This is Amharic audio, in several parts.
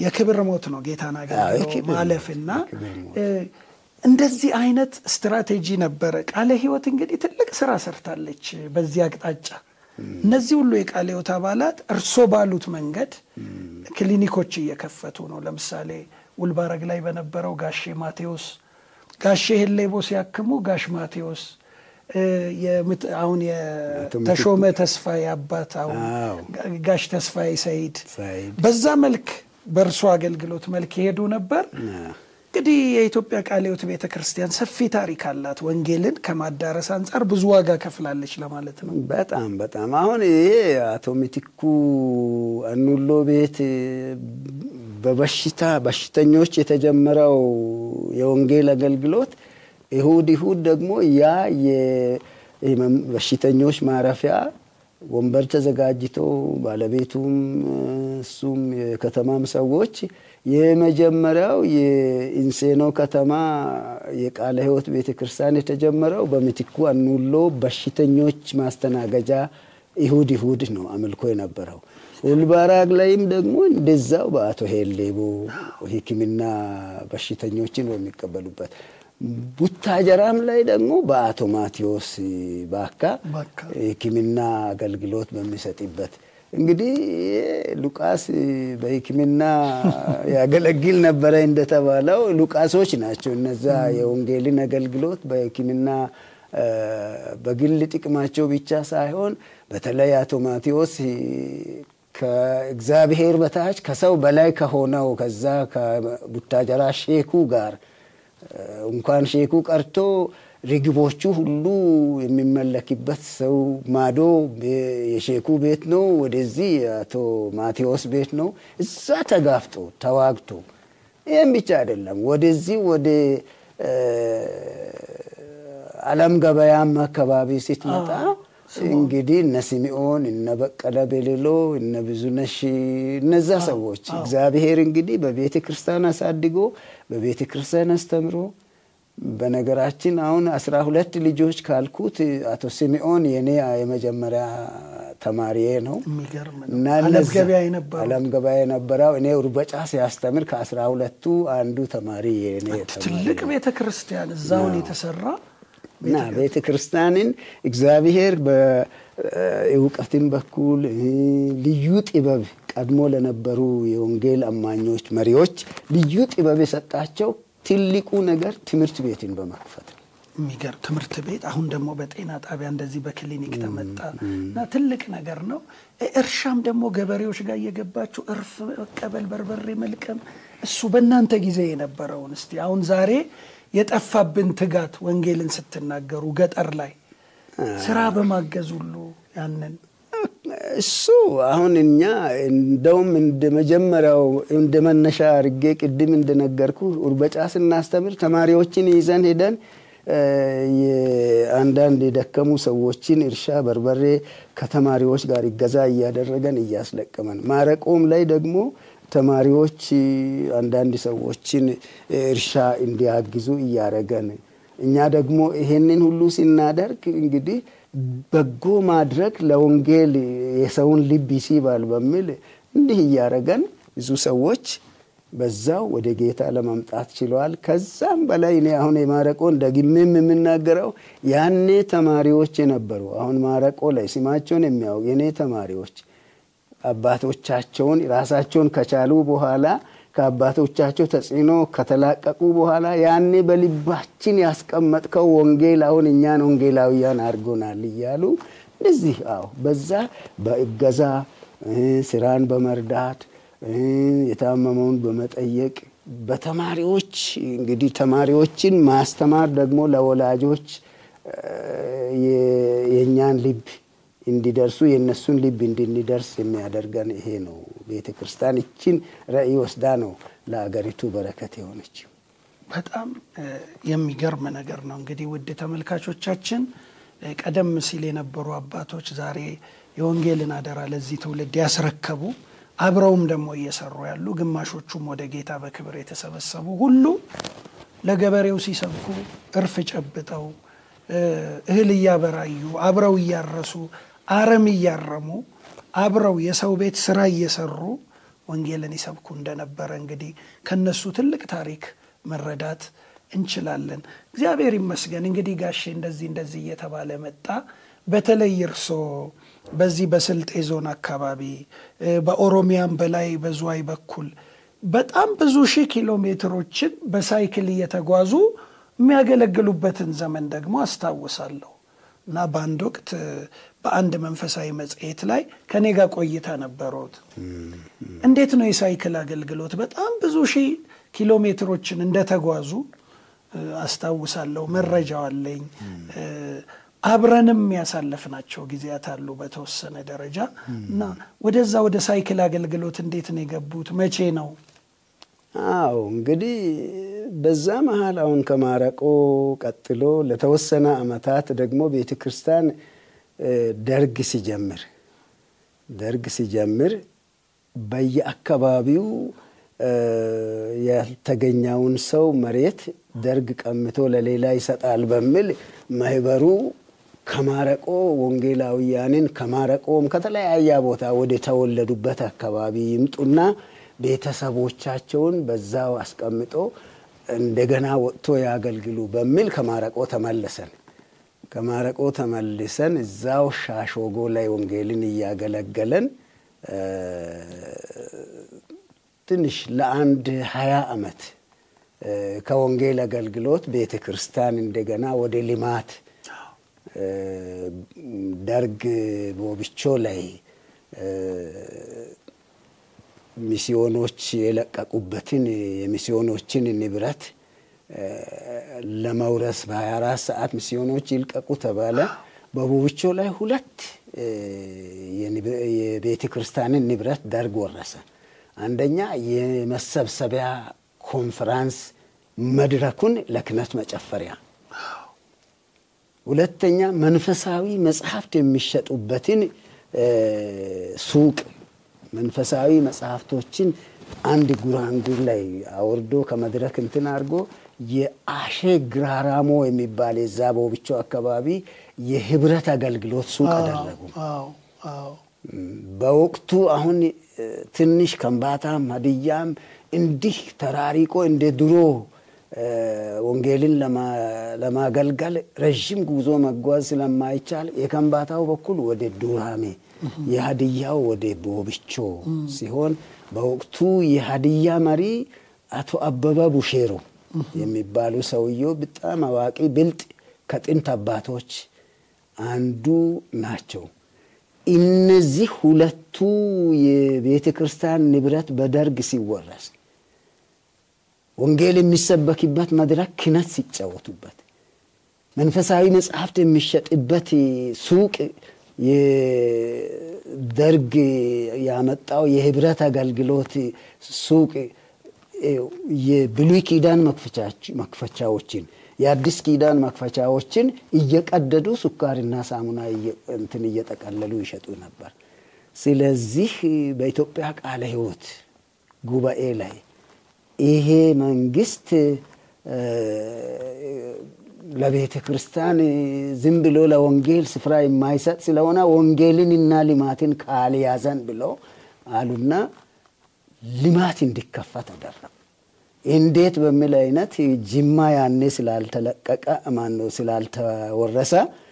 የክብር ሞት ነው ጌታን አገልግሎ የክብር ሞት፣ ማለፍና የክብር ሞት። እ፣ እንደዚህ አይነት ስትራቴጂ ነበረ። ቃለ ሕይወት እንግዲህ ትልቅ ስራ ሰርታለች በዚህ አቅጣጫ። እነዚህ ሁሉ የቃለ ሕይወት አባላት እርሶ ባሉት መንገድ ክሊኒኮች እየከፈቱ ነው። ለምሳሌ ውልባረግ ላይ በነበረው ጋሼ ማቴዎስ ጋሼ ሄሌቦ ሲያክሙ ጋሽ ማቴዎስ እ፣ የምት- አሁን የተሾመ ተስፋዬ አባት አሁን አዎ። ጋሽ ተስፋዬ ሰይድ ሰይድ። በዛ መልክ በእርሶ አገልግሎት መልክ ይሄዱ ነበር። እንግዲህ የኢትዮጵያ ቃለ ሕይወት ቤተ ክርስቲያን ሰፊ ታሪክ አላት። ወንጌልን ከማዳረስ አንጻር ብዙ ዋጋ ከፍላለች ለማለት ነው። በጣም በጣም አሁን ይሄ አቶ ሚቲኩ አኑሎ ቤት በበሽታ በሽተኞች የተጀመረው የወንጌል አገልግሎት ይሁድ ይሁድ ደግሞ ያ የህመም- በሽተኞች ማረፊያ ወንበር ተዘጋጅቶ ባለቤቱም እሱም የከተማም ሰዎች የመጀመሪያው የኢንሴኖ ከተማ የቃለ ሕይወት ቤተ ክርስቲያን የተጀመረው በምትኩ አኑሎ በሽተኞች ማስተናገጃ ይሁድ ይሁድ ነው አምልኮ የነበረው። ውልባራግ ላይም ደግሞ እንደዛው በአቶ ሄሌቦ ሕክምና በሽተኞችን በሚቀበሉበት ቡታጀራም ላይ ደግሞ በአቶ ማቴዎስ ባካ ባካ። ሕክምና አገልግሎት በሚሰጥበት እንግዲህ ሉቃስ በሕክምና ያገለግል ነበረ እንደተባለው ሉቃሶች ናቸው እነዛ የወንጌልን አገልግሎት በሕክምና በግል ጥቅማቸው ብቻ ሳይሆን በተለይ አቶ ማቴዎስ ከእግዚአብሔር በታች ከሰው በላይ ከሆነው ከዛ ከቡታጀራ ሼኩ ጋር እንኳን ሼኩ ቀርቶ ርግቦቹ ሁሉ የሚመለክበት ሰው ማዶ የሼኩ ቤት ነው፣ ወደዚህ የአቶ ማቴዎስ ቤት ነው። እዛ ተጋፍጦ ተዋግቶ ይህም ብቻ አይደለም፣ ወደዚህ ወደ አለም ገበያም አካባቢ ስትመጣ እንግዲህ እነ ስምዖን እነ በቀለ ቤሌሎ እነ ብዙነሽ እነዛ ሰዎች እግዚአብሔር እንግዲህ በቤተ ክርስቲያን አሳድጎ በቤተ ክርስቲያን አስተምሮ በነገራችን አሁን አስራ ሁለት ልጆች ካልኩት አቶ ስምዖን የኔ የመጀመሪያ ተማሪዬ ነው የሚገርም ነው። እና አለም እነዛ- ገበያ የነበረው አለም ገበያ የነበረው እኔ ኡርበጫ ሲያስተምር ከአስራ ሁለቱ አንዱ ተማሪ የኔ ተማሪ ትልቅ ቤተ ክርስቲያን እዛውን የተሰራ እና ቤተ ክርስቲያንን እግዚአብሔር በእውቀትን በኩል እ፣ ልዩ ጥበብ ቀድሞ ለነበሩ የወንጌል አማኞች መሪዎች ልዩ ጥበብ የሰጣቸው ትልቁ ነገር ትምህርት ቤትን በመክፈት ነው። የሚገርም ትምህርት ቤት አሁን ደግሞ በጤና ጣቢያ እንደዚህ በክሊኒክ ተመጣ እና ትልቅ ነገር ነው። እ- እርሻም ደግሞ ገበሬዎች ጋር እየገባችሁ እርፍ መቀበል፣ በርበሬ መልቀም እሱ በእናንተ ጊዜ የነበረውን እስቲ አሁን ዛሬ የጠፋብን ትጋት ወንጌልን ስትናገሩ ገጠር ላይ ስራ በማገዝ ሁሉ ያንን እሱ አሁን እኛ እንደውም እንደ መጀመሪያው እንደ መነሻ አድርጌ ቅድም እንደነገርኩ ኡርበጫ ስናስተምር ተማሪዎችን ይዘን ሄደን እ፣ የአንዳንድ የደከሙ ሰዎችን እርሻ በርበሬ ከተማሪዎች ጋር ይገዛ እያደረገን እያስለቀመን፣ ማረቆም ላይ ደግሞ ተማሪዎች አንዳንድ ሰዎችን እርሻ እንዲያግዙ እያደረገን እኛ ደግሞ ይሄንን ሁሉ ስናደርግ እንግዲህ በጎ ማድረግ ለወንጌል የሰውን ልብ ይስባል በሚል እንዲህ እያደረገን ብዙ ሰዎች በዛው ወደ ጌታ ለማምጣት ችለዋል። ከዛም በላይ እኔ አሁን የማረቆን ደግሜም የምናገረው ያኔ ተማሪዎች የነበሩ አሁን ማረቆ ላይ ስማቸውን የሚያውቅ የኔ ተማሪዎች አባቶቻቸውን ራሳቸውን ከቻሉ በኋላ ከአባቶቻቸው ተጽዕኖ ከተላቀቁ በኋላ ያኔ በልባችን ያስቀመጥከው ወንጌል አሁን እኛን ወንጌላውያን አድርጎናል እያሉ እንደዚህ አዎ፣ በዛ በእገዛ እ፣ ስራን በመርዳት እ፣ የታመመውን በመጠየቅ በተማሪዎች እንግዲህ ተማሪዎችን ማስተማር ደግሞ ለወላጆች እ፣ የ- የእኛን ልብ እንዲደርሱ የእነሱን ልብ እንድንደርስ የሚያደርገን ይሄ ነው። ቤተ ክርስቲያን ይችን ራዕይ ወስዳ ነው ለአገሪቱ በረከት የሆነችው። በጣም እ፣ የሚገርም ነገር ነው። እንግዲህ ውድ ተመልካቾቻችን እ፣ ቀደም ሲል የነበሩ አባቶች ዛሬ የወንጌልን አደራ ለዚህ ትውልድ ያስረከቡ አብረውም ደግሞ እየሰሩ ያሉ ግማሾቹም ወደ ጌታ በክብር የተሰበሰቡ ሁሉ ለገበሬው ሲሰብኩ እርፍ ጨብጠው እ፣ እህል እያበራዩ አብረው እያረሱ አረም እያረሙ አብረው የሰው ቤት ስራ እየሰሩ ወንጌልን ይሰብኩ እንደነበረ እንግዲህ ከነሱ ትልቅ ታሪክ መረዳት እንችላለን። እግዚአብሔር ይመስገን እንግዲህ ጋሼ እንደዚህ እንደዚህ እየተባለ መጣ። በተለይ እርሶ በዚህ በስልጤ ዞን አካባቢ በኦሮሚያም በላይ በዝዋይ በኩል በጣም ብዙ ሺህ ኪሎ ሜትሮችን በሳይክል እየተጓዙ የሚያገለግሉበትን ዘመን ደግሞ አስታውሳለሁ እና በአንድ ወቅት በአንድ መንፈሳዊ መጽሔት ላይ ከኔ ጋር ቆይታ ነበሩት። እንዴት ነው የሳይክል አገልግሎት? በጣም ብዙ ሺህ ኪሎ ሜትሮችን እንደተጓዙ አስታውሳለሁ። መረጃው አለኝ። አብረንም ያሳለፍናቸው ጊዜያት አሉ በተወሰነ ደረጃ እና ወደዛ ወደ ሳይክል አገልግሎት እንዴት ነው የገቡት? መቼ ነው? አዎ እንግዲህ በዛ መሀል አሁን ከማረቆ ቀጥሎ ለተወሰነ ዓመታት ደግሞ ቤተ ክርስቲያን ደርግ ሲጀምር ደርግ ሲጀምር በየአካባቢው ያልተገኘውን ሰው መሬት ደርግ ቀምቶ ለሌላ ይሰጣል በሚል ማህበሩ ከማረቆ ወንጌላውያንን ከማረቆም ከተለያየ ቦታ ወደ ተወለዱበት አካባቢ ይምጡና ቤተሰቦቻቸውን በዛው አስቀምጦ እንደገና ወጥቶ ያገልግሉ በሚል ከማረቆ ተመለሰን። ከማረቆ ተመልሰን እዛው ሻሾጎ ላይ ወንጌልን እያገለገለን ትንሽ ለአንድ ሀያ ዓመት ከወንጌል አገልግሎት ቤተ ክርስቲያን እንደገና ወደ ልማት ደርግ ቦብቾ ላይ ሚስዮኖች የለቀቁበትን የሚስዮኖችን ንብረት ለመውረስ በ24 ሰዓት ሚስዮኖች ይልቀቁ ተባለ። በቦብቾ ላይ ሁለት የቤተ ክርስቲያንን ንብረት ደርግ ወረሰ። አንደኛ የመሰብሰቢያ ኮንፈራንስ መድረኩን ለክህነት መጨፈሪያ፣ ሁለተኛ መንፈሳዊ መጽሐፍት የሚሸጡበትን ሱቅ መንፈሳዊ መጽሐፍቶችን አንድ ጉራንጉር ላይ አውርዶ ከመድረክ እንትን አድርጎ የአሼ ግራራሞ የሚባል የዛ ቦብቾ አካባቢ የህብረት አገልግሎት ሱቅ አደረጉ። በወቅቱ አሁን ትንሽ ከምባታም ሀዲያም እንዲህ ተራሪቆ እንደ ድሮ ወንጌልን ለማገልገል ረዥም ጉዞ መጓዝ ስለማይቻል የከምባታው በኩል ወደ ዱራሜ የሀዲያው ወደ ቦብቾ ሲሆን በወቅቱ የሀዲያ መሪ አቶ አበበ ቡሼሮ የሚባሉ ሰውየው በጣም አዋቂ ብልጥ ከጥንት አባቶች አንዱ ናቸው። እነዚህ ሁለቱ የቤተ ክርስቲያን ንብረት በደርግ ሲወረስ ወንጌል የሚሰበክበት መድረክ ክህነት ሲጫወቱበት መንፈሳዊ መጽሐፍት የሚሸጥበት ሱቅ የደርግ ያመጣው የህብረት አገልግሎት ሱቅ የብሉይ ኪዳን መክፈቻዎችን የአዲስ ኪዳን መክፈቻዎችን እየቀደዱ ሱካርና ሳሙና እንትን እየጠቀለሉ ይሸጡ ነበር። ስለዚህ በኢትዮጵያ ቃለ ሕይወት ጉባኤ ላይ ይሄ መንግስት ለቤተ ክርስቲያን ዝም ብሎ ለወንጌል ስፍራ የማይሰጥ ስለሆነ ወንጌልንና ልማትን ካልያዘን ብሎ አሉና ልማት እንዲከፈት አደረጉ። እንዴት በሚል አይነት ጅማ ያኔ ስላልተለቀቀ ማነው ስላልተወረሰ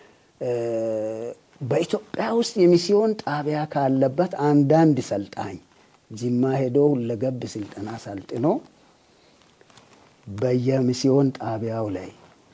በኢትዮጵያ ውስጥ የሚስዮን ጣቢያ ካለበት አንዳንድ ሰልጣኝ ጅማ ሄዶ ሁለገብ ስልጠና ሰልጥኖ በየሚስዮን ጣቢያው ላይ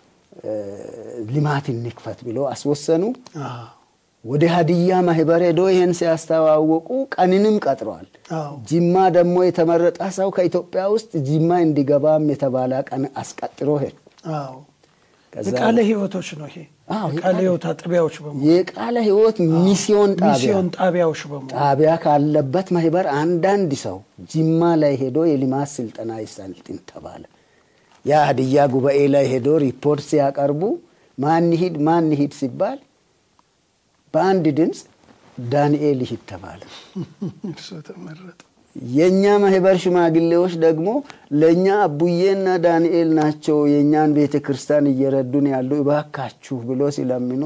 ልማት እንክፈት ብሎ አስወሰኑ። ወደ ሀዲያ ማህበር ሄዶ ይህን ሲያስተዋወቁ ቀንንም ቀጥረዋል። ጅማ ደግሞ የተመረጠ ሰው ከኢትዮጵያ ውስጥ ጅማ እንዲገባም የተባለ ቀን አስቀጥሮ ሄዱ። የቃለ ሕይወቶች ነው ይሄ የቃለ ሕይወት አጥቢያዎች በሙሉ የቃለ ሕይወት ሚስዮን ሚስዮን ጣቢያዎች በሙሉ ጣቢያ ካለበት ማህበር አንዳንድ ሰው ጅማ ላይ ሄዶ የልማት ስልጠና ይሰልጥን ተባለ። ያ ሀዲያ ጉባኤ ላይ ሄዶ ሪፖርት ሲያቀርቡ ማን ይሂድ ማን ይሂድ ሲባል በአንድ ድምፅ ዳንኤል ይሂድ ተባለ። እርሱ ተመረጠ። የእኛ ማህበር ሽማግሌዎች ደግሞ ለእኛ አቡዬና ዳንኤል ናቸው የእኛን ቤተ ክርስቲያን እየረዱን ያሉ እባካችሁ ብሎ ሲለምኑ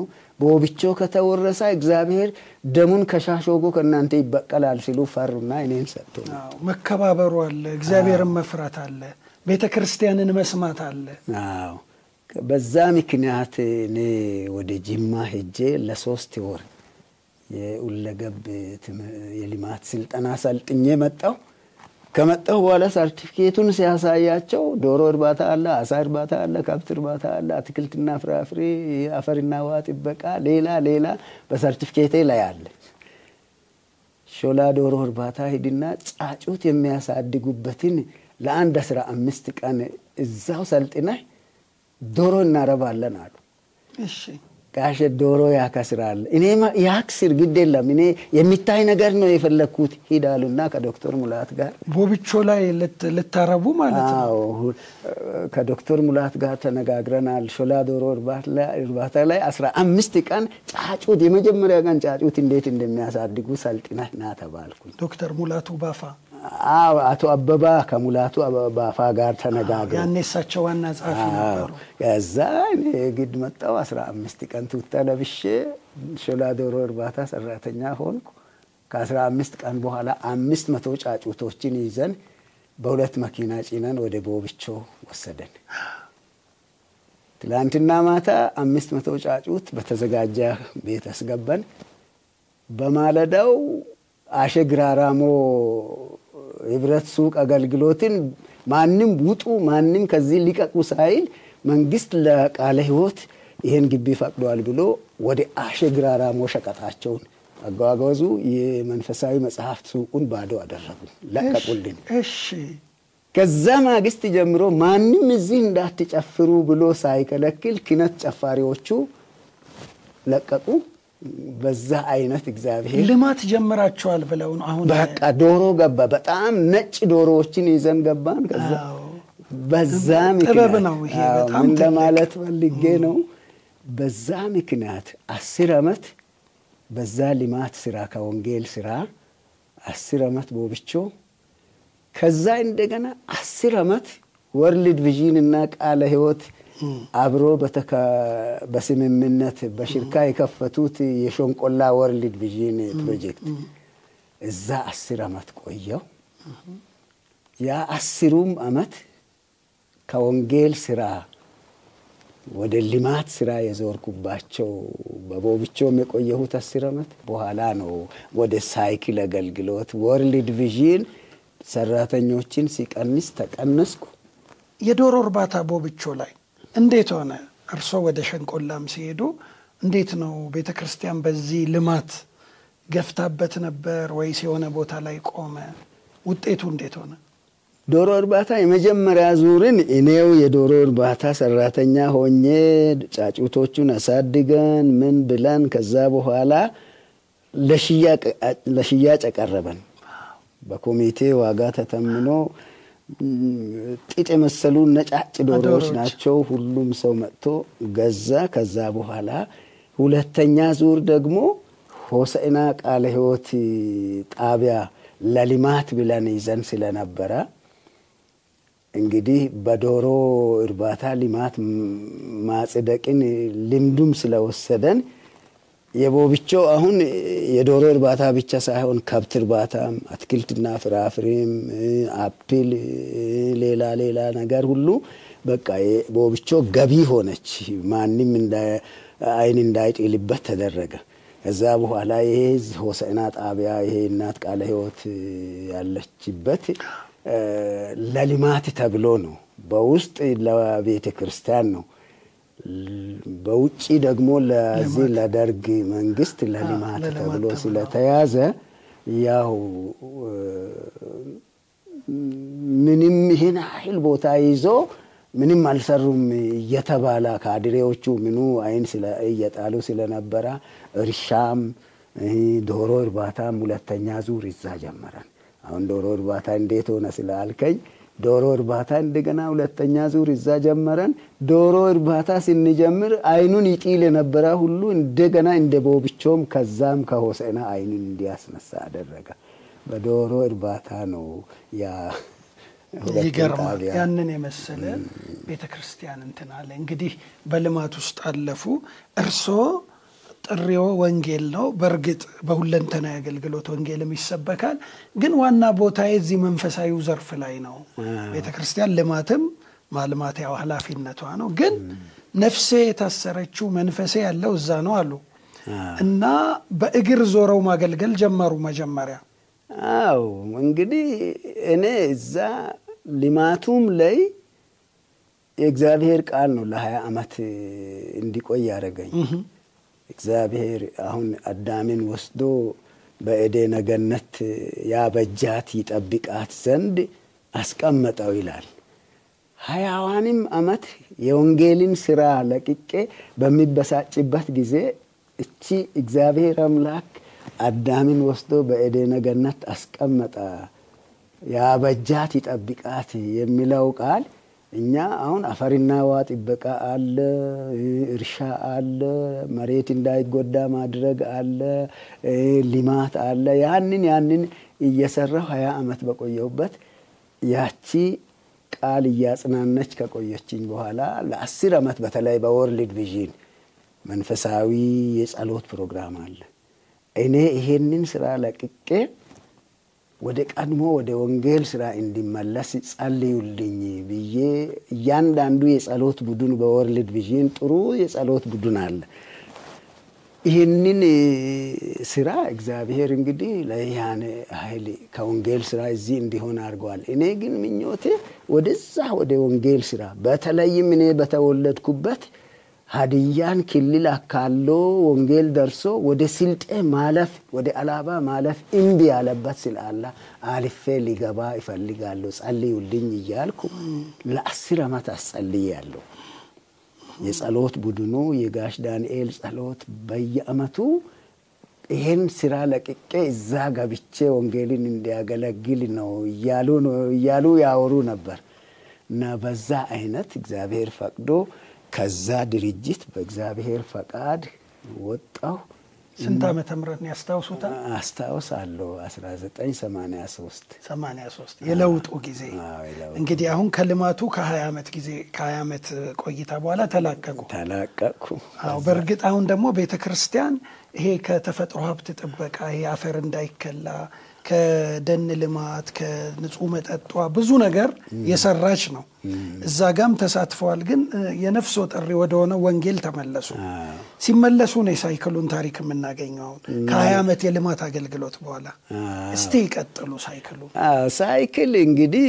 ቦብቾ ከተወረሰ እግዚአብሔር ደሙን ከሻሾጎ ከእናንተ ይበቀላል ሲሉ ፈሩና እኔን ሰጥቶ መከባበሩ አለ፣ እግዚአብሔርን መፍራት አለ፣ ቤተ ክርስቲያንን መስማት አለ። አዎ በዛ ምክንያት እኔ ወደ ጅማ ሄጄ ለሶስት ወር የሁለገብ የልማት ስልጠና ሰልጥኜ መጣሁ። ከመጣሁ በኋላ ሰርቲፊኬቱን ሲያሳያቸው ዶሮ እርባታ አለ፣ አሳ እርባታ አለ፣ ከብት እርባታ አለ፣ አትክልትና ፍራፍሬ፣ አፈርና ውሃ ጥበቃ፣ ሌላ ሌላ በሰርቲፊኬቴ ላይ አለ። ሾላ ዶሮ እርባታ ሂድና ጫጩት የሚያሳድጉበትን ለአንድ አስራ አምስት ቀን እዛው ሰልጥነህ ዶሮ እናረባለን አሉ። እሺ ጋሸ ዶሮ ያከስራል። እኔ ያክስር ግድ የለም እኔ የሚታይ ነገር ነው የፈለግኩት ሂዳሉና ከዶክተር ሙላት ጋር ቦብቾ ላይ ልታረቡ ማለት ነው። አዎ ከዶክተር ሙላት ጋር ተነጋግረናል። ሾላ ዶሮ እርባታ ላይ አስራ አምስት ቀን ጫጩት የመጀመሪያ ቀን ጫጩት እንዴት እንደሚያሳድጉ ሰልጥነህ ና ተባልኩኝ። ዶክተር ሙላቱ ባፋ አዎ አቶ አበባ ከሙላቱ ባፋ ጋር ተነጋግረን ያኔ እሳቸው ዋና ጸሐፊ ነበሩ። ከዛ እኔ ግድ መጣሁ። አስራ አምስት ቀን ቱታ ለብሼ ሾላ ዶሮ እርባታ ሰራተኛ ሆንኩ። ከአስራ አምስት ቀን በኋላ አምስት መቶ ጫጩቶችን ይዘን በሁለት መኪና ጭነን ወደ ቦብቾ ወሰደን። ትላንትና ማታ አምስት መቶ ጫጩት በተዘጋጀ ቤት አስገባን። በማለዳው አሸ ግራራሞ ህብረት ሱቅ አገልግሎትን ማንም ውጡ ማንም ከዚህ ሊቀቁ ሳይል መንግስት ለቃለ ሕይወት ይህን ግቢ ፈቅዷል ብሎ ወደ አሸ ግራራሞ ሸቀጣቸውን አጓጓዙ። የመንፈሳዊ መጽሐፍት ሱቁን ባዶ አደረጉ፣ ለቀቁልን። እሺ ከዛ ማግስት ጀምሮ ማንም እዚህ እንዳትጨፍሩ ብሎ ሳይከለክል ኪነት ጨፋሪዎቹ ለቀቁ። በዛ አይነት እግዚአብሔር ልማት ጀምራችኋል ብለው ነው አሁን በቃ ዶሮ ገባ። በጣም ነጭ ዶሮዎችን ይዘን ገባን። ከዛ አዎ። በዛ ጥበብ ምክንያት ነው ይሄ አዎ፣ በጣም ምን ትልቅ። ለማለት ፈልጌ ነው። በዛ ምክንያት አስር ዓመት በዛ ልማት ስራ ከወንጌል ስራ አስር ዓመት ቦብቾ ከዛ እንደገና አስር ዓመት ወርልድ ቪዥን እና ቃለ ሕይወት አብሮ በተካ- በስምምነት በሽርካ የከፈቱት የሾንቆላ ወርልድ ቪዥን ፕሮጀክት እዛ አስር ዓመት ቆየው። ያ አስሩም ዓመት ከወንጌል ስራ ወደ ልማት ስራ የዞርኩባቸው በቦብቾም የቆየሁት አስር ዓመት በኋላ ነው ወደ ሳይክል አገልግሎት ወርልድ ቪዥን ሰራተኞችን ሲቀንስ ተቀነስኩ። የዶሮ እርባታ ቦብቾ ላይ እንዴት ሆነ? እርስዎ ወደ ሸንቆላም ሲሄዱ እንዴት ነው ቤተ ክርስቲያን በዚህ ልማት ገፍታበት ነበር ወይስ የሆነ ቦታ ላይ ቆመ? ውጤቱ እንዴት ሆነ? ዶሮ እርባታ የመጀመሪያ ዙርን እኔው የዶሮ እርባታ ሰራተኛ ሆኜ ጫጩቶቹን አሳድገን ምን ብለን ከዛ በኋላ ለሽያጭ አቀረበን። በኮሚቴ ዋጋ ተተምኖ ጥጥ የመሰሉ ነጫጭ ዶሮዎች ዶሮዎች። ናቸው። ሁሉም ሰው መጥቶ ገዛ። ከዛ በኋላ ሁለተኛ ዙር ደግሞ ሆሳዕና ቃለ ሕይወት ጣቢያ ለልማት ብለን ይዘን ስለነበረ እንግዲህ በዶሮ እርባታ ልማት ማጽደቅን ልምዱም ስለወሰደን የቦብቾ አሁን የዶሮ እርባታ ብቻ ሳይሆን ከብት እርባታም፣ አትክልትና ፍራፍሬም፣ አፕል፣ ሌላ ሌላ ነገር ሁሉ በቃ ቦብቾ ገቢ ሆነች። ማንም አይን እንዳይጥልበት ተደረገ። ከዛ በኋላ ይሄ ሆሳዕና ጣቢያ ይሄ እናት ቃለ ሕይወት ያለችበት ለልማት ተብሎ ነው። በውስጥ ለቤተ ክርስቲያን ነው። በውጭ ደግሞ ለዚህ ለደርግ መንግስት ለልማት ለልማት ተብሎ ተብሎ። ስለተያዘ ያው ምንም ይህን ያህል ቦታ ይዞ ምንም አልሰሩም እየተባለ ካድሬዎቹ ምኑ አይን ስለ- እየጣሉ ስለነበረ እርሻም ይህ ዶሮ እርባታም ሁለተኛ ዙር ይዛ ጀመረን። አሁን ዶሮ እርባታ እንዴት ሆነ ስላልከኝ ዶሮ እርባታ እንደገና ሁለተኛ ዙር ይዛ ጀመረን። ዶሮ እርባታ ስንጀምር አይኑን ይጢል የነበረ ሁሉ እንደገና እንደ ቦብቾም ከዛም ከሆሳዕና አይኑን እንዲያስነሳ አደረገ። በዶሮ እርባታ ነው ያ ሁለቱም ይገርማል። ጣቢያ ያንን የመሰለ ቤተ ክርስቲያን እንትን አለ። እንግዲህ በልማት ውስጥ አለፉ። እርስዎ ጥሪዎ ወንጌል ነው። በእርግጥ በሁለንተናዊ አገልግሎት ወንጌልም ይሰበካል። ግን ዋና ቦታዬ እዚህ መንፈሳዊው ዘርፍ ላይ ነው። ቤተ ክርስቲያን ልማትም ማልማት ያው ኃላፊነቷ ነው። ግን ነፍሴ የታሰረችው መንፈሴ ያለው እዛ ነው አሉ እና በእግር ዞረው ማገልገል ጀመሩ መጀመሪያ አው እንግዲህ እኔ እዛ ልማቱም ላይ የእግዚአብሔር ቃል ነው ለሀያ ዓመት እንዲቆይ ያደረገኝ። እግዚአብሔር አሁን አዳምን ወስዶ በኤዴነ ገነት ያበጃት ይጠብቃት ዘንድ አስቀመጠው ይላል። ሀያዋንም ዓመት የወንጌልን ስራ ለቅቄ በሚበሳጭበት ጊዜ እቺ እግዚአብሔር አምላክ አዳምን ወስዶ በኤዴነ ገነት አስቀመጠ ያበጃት ይጠብቃት የሚለው ቃል እኛ አሁን አፈርና ውሃ ጥበቃ አለ፣ እርሻ አለ፣ መሬት እንዳይጎዳ ማድረግ አለ፣ ልማት አለ። ያንን ያንን እየሰራሁ ሀያ ዓመት በቆየሁበት ያቺ ቃል እያጽናነች ከቆየችኝ በኋላ ለአስር ዓመት በተለይ በወርልድ ቪዥን መንፈሳዊ የጸሎት ፕሮግራም አለ። እኔ ይሄንን ስራ ለቅቄ ወደ ቀድሞ ወደ ወንጌል ስራ እንዲመለስ ጸልዩልኝ ብዬ እያንዳንዱ የጸሎት ቡድን በወርልድ ቪዥን ጥሩ የጸሎት ቡድን አለ። ይህንን ስራ እግዚአብሔር እንግዲህ ለያን ኃይል ከወንጌል ስራ እዚህ እንዲሆን አድርገዋል። እኔ ግን ምኞቴ ወደዛ ወደ ወንጌል ስራ በተለይም እኔ በተወለድኩበት ሀዲያን ክልል አካሎ ወንጌል ደርሶ ወደ ስልጤ ማለፍ ወደ አላባ ማለፍ እምቢ ያለበት ስላለ አልፌ ሊገባ ይፈልጋለሁ ጸልዩልኝ እያልኩ ለአስር ዓመት አስጸልያለሁ። የጸሎት ቡድኑ የጋሽ ዳንኤል ጸሎት በየአመቱ ይህን ስራ ለቅቄ እዛ ገብቼ ወንጌልን እንዲያገለግል ነው እያሉ ነው እያሉ ያወሩ ነበር እና በዛ አይነት እግዚአብሔር ፈቅዶ ከዛ ድርጅት በእግዚአብሔር ፈቃድ ወጣሁ። ስንት ዓመተ ምህረት ነው ያስታውሱታል? አስታውሳለሁ 1983 83 የለውጡ ጊዜ እንግዲህ አሁን ከልማቱ ከ20 ዓመት ጊዜ ከ20 ዓመት ቆይታ በኋላ ተላቀቁ ተላቀቅኩ። አዎ በእርግጥ አሁን ደግሞ ቤተ ክርስቲያን ይሄ ከተፈጥሮ ሀብት ጥበቃ ይሄ አፈር እንዳይከላ ከደን ልማት ከንጹህ መጠጧ ብዙ ነገር የሰራች ነው። እዛ ጋም ተሳትፈዋል። ግን የነፍሶ ጥሪ ወደሆነ ወንጌል ተመለሱ። ሲመለሱ ነው የሳይክሉን ታሪክ የምናገኘው አሁን ከሀያ ዓመት የልማት አገልግሎት በኋላ። እስቲ ይቀጥሉ ሳይክሉ። ሳይክል እንግዲህ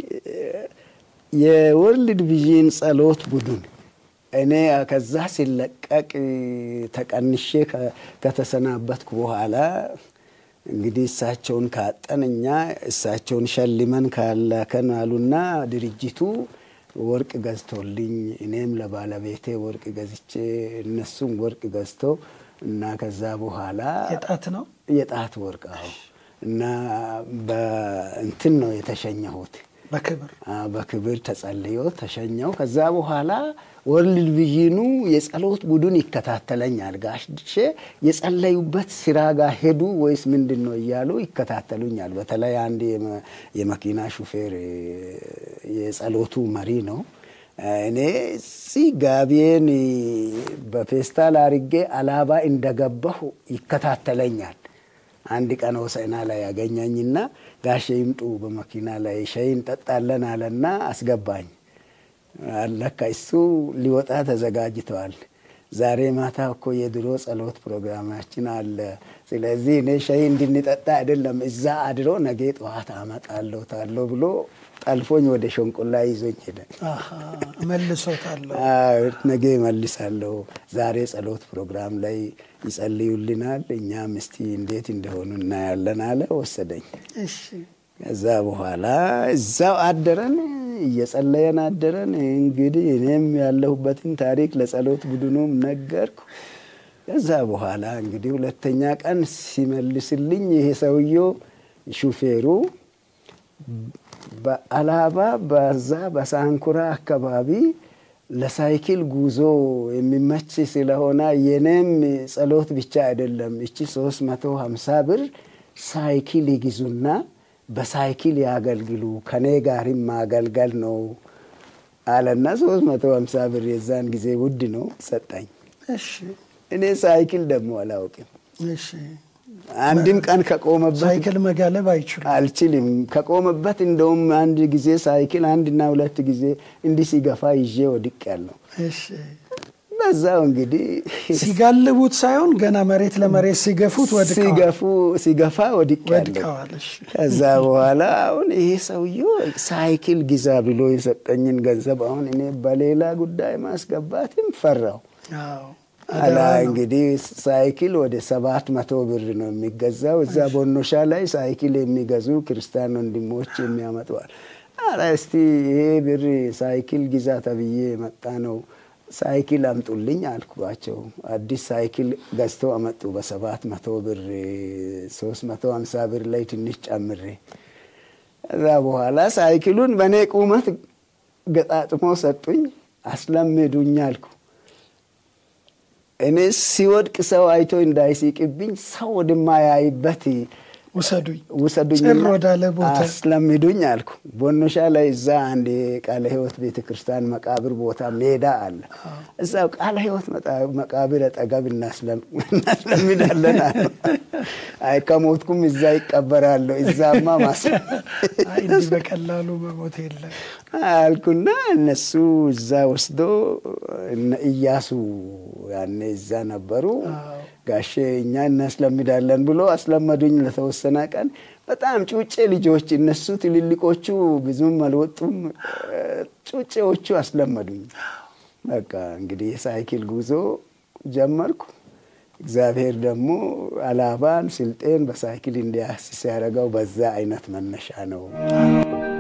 የወርልድ ቪዥን ጸሎት ቡድን እኔ ከዛ ሲለቀቅ ተቀንሼ ከተሰናበትኩ በኋላ እንግዲህ እሳቸውን ካጠን እኛ እሳቸውን ሸልመን ካላከን አሉና ድርጅቱ ወርቅ ገዝቶልኝ እኔም ለባለቤቴ ወርቅ ገዝቼ እነሱም ወርቅ ገዝቶ እና ከዛ በኋላ የጣት ነው የጣት ወርቅ አዎ። እና በእንትን ነው የተሸኘሁት በክብር በክብር ተጸልዮ ተሸኘው። ከዛ በኋላ ወርልድ ቪዥኑ የጸሎት ቡድን ይከታተለኛል። ጋሼ የጸለዩበት ስራ ጋር ሄዱ ወይስ ምንድን ነው እያሉ ይከታተሉኛል። በተለይ አንድ የመኪና ሹፌር የጸሎቱ መሪ ነው። እኔ እዚህ ጋቢዬን በፌስታል አርጌ አላባ እንደገባሁ ይከታተለኛል። አንድ ቀን ሆሳዕና ላይ ያገኘኝና ጋሼ ይምጡ በመኪና ላይ ሻይ እንጠጣለን አለና አስገባኝ። አለካ እሱ ሊወጣ ተዘጋጅተዋል። ዛሬ ማታ እኮ የድሮ ጸሎት ፕሮግራማችን አለ። ስለዚህ እኔ ሻይ እንድንጠጣ አይደለም እዛ አድሮ ነገ ጠዋት አመጣለሁ ታለሁ ብሎ ጠልፎኝ ወደ ሸንቆላ ይዞኝ ሄደ። መልሶታለሁ። ነገ መልሳለሁ። ዛሬ ጸሎት ፕሮግራም ላይ ይጸልዩልናል፣ እኛም እስቲ እንዴት እንደሆኑ እናያለን አለ። ወሰደኝ። እሺ ከዛ በኋላ እዛው አደረን፣ እየጸለየን አደረን። እንግዲህ እኔም ያለሁበትን ታሪክ ለጸሎት ቡድኑም ነገርኩ። ከዛ በኋላ እንግዲህ ሁለተኛ ቀን ሲመልስልኝ ይሄ ሰውየው ሹፌሩ በአላባ በዛ በሳንኩራ አካባቢ ለሳይክል ጉዞ የሚመች ስለሆነ የኔም ጸሎት ብቻ አይደለም እቺ ሶስት መቶ ሀምሳ ብር ሳይክል ይግዙና በሳይክል ያገልግሉ ከኔ ጋርም ማገልገል ነው አለና ሶስት መቶ ሀምሳ ብር የዛን ጊዜ ውድ ነው ሰጠኝ። እሺ እኔ ሳይክል ደግሞ አላውቅም። እሺ አንድም ቀን ከቆመበት ሳይክል መጋለብ አይችሉም። አልችልም። ከቆመበት እንደውም አንድ ጊዜ ሳይክል አንድና ሁለት ጊዜ እንዲህ ሲገፋ ይዤ ወድቅ ያለው እሺ በዛው እንግዲህ ሲጋልቡት ሳይሆን ገና መሬት ለመሬት ሲገፉት ወድቀዋል ሲገፉ ሲገፋ ወድቅ ያለው ወድቀዋል። እሺ ከዛ በኋላ አሁን ይሄ ሰውዬው ሳይክል ግዛ ብሎ የሰጠኝን ገንዘብ አሁን እኔ በሌላ ጉዳይ ማስገባትም ፈራው። አዎ አላ አደራ ነው። እንግዲህ ሳይክል ወደ ሰባት መቶ ብር ነው የሚገዛው። እዛ ቦኖሻ ላይ ሳይክል የሚገዙ ክርስቲያን ወንድሞች የሚያመጡዋል። አላ እስቲ ይሄ ብር ሳይክል ግዛ ተብዬ የመጣ ነው ሳይክል አምጡልኝ አልኳቸው። አዲስ ሳይክል ገዝተው አመጡ በሰባት መቶ ብር ሶስት መቶ ሀምሳ ብር ላይ ትንሽ ጨምሬ ከዛ በኋላ ሳይክሉን በእኔ ቁመት ገጣጥሞ ሰጡኝ፣ አስለምዱኝ አልኩ። እኔ ሲወድቅ ሰው አይቶ እንዳይሲቅብኝ ሰው ወደማያይበት ውሰዱኝ ውሰዱኝ ጭር ወዳለ ቦታ አስለምዱኝ አልኩ። ቦኖሻ ላይ እዛ አንድ የቃለ ሕይወት ቤተ ክርስቲያን መቃብር ቦታ ሜዳ አለ። እዛው ቃለ ሕይወት መጣ- መቃብር አጠገብ እናስለም- እናስለምዳለን አሉ። አይ ከሞትኩም እዛ ይቀበራለሁ እዛማ ማስ አይ እንዲህ በቀላሉ መሞት የለም። አልኩና እነሱ እዛ ወስዶ እነ እያሱ ያኔ እዛ ነበሩ። አዎ። ጋሼ እኛ እናስለምዳለን ብሎ አስለመዱኝ ለተወሰነ ቀን። በጣም ጩጬ ልጆች እነሱ ትልልቆቹ ብዙም አልወጡም። ጩጬዎቹ አስለመዱኝ። በቃ እንግዲህ የሳይክል ጉዞ ጀመርኩ። እግዚአብሔር ደግሞ አላባን ስልጤን በሳይክል እንዲያስስ ያደረገው በዛ አይነት መነሻ ነው።